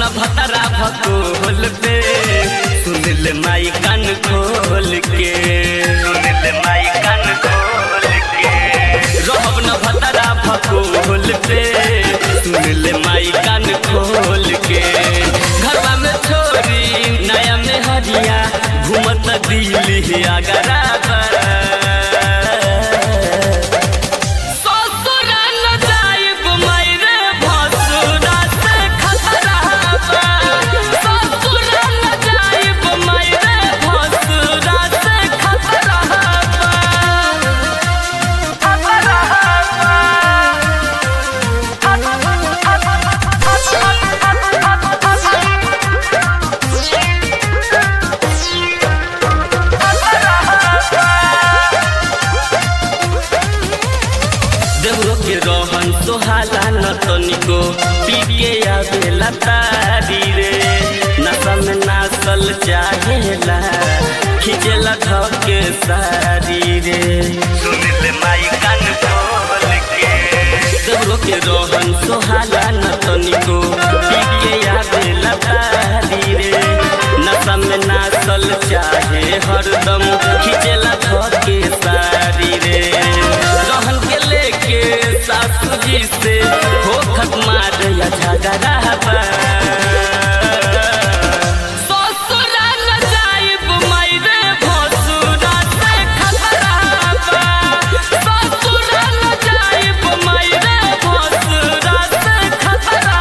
न भतरा भकोल पे सुन ले माई कान खोल के सुन ले माई कान खोल के रहब न भतरा भकोल पे सुन ले माई कान खोल के घरवा में छोरी नया में हरिया घूमत दिल्ली आगरा ससुरा न जाइब मायरे भसुरा से खतरा बा ससुरा न जाइब मायरे भसुरा से खतरा बा खतरा देवरो के रोहन सोहाला न तनिको पी के आवेला तारी रे नशा में नासल चाहेला खिंचेला धके सारी रे सुन ले माई कान खोल के देवरो के रोहन सोहाला न तनिको पी के आवेला तारी रे नशा में नासल चाहे हरदम खिंचेला धके सारी रे रहन के लेके सासू जी से हो खत्मा या झगड़ा बा ससुरा न जाइब मायरे भसुरा से खतरा बा ससुरा न जाइब मायरे भसुरा से खतरा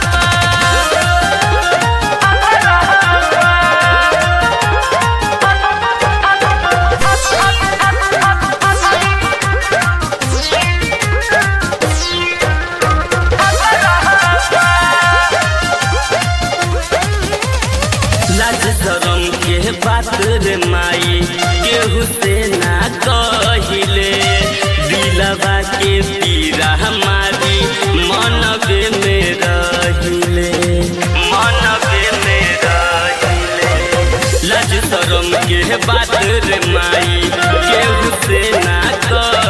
लाज शरम के बात रे माई केहू से ना कहिले दिलवा के पीरा हमारी मनबे में रहिले मनबे में रहिले लाज शरम के बात रे माई केहू से ना कहिले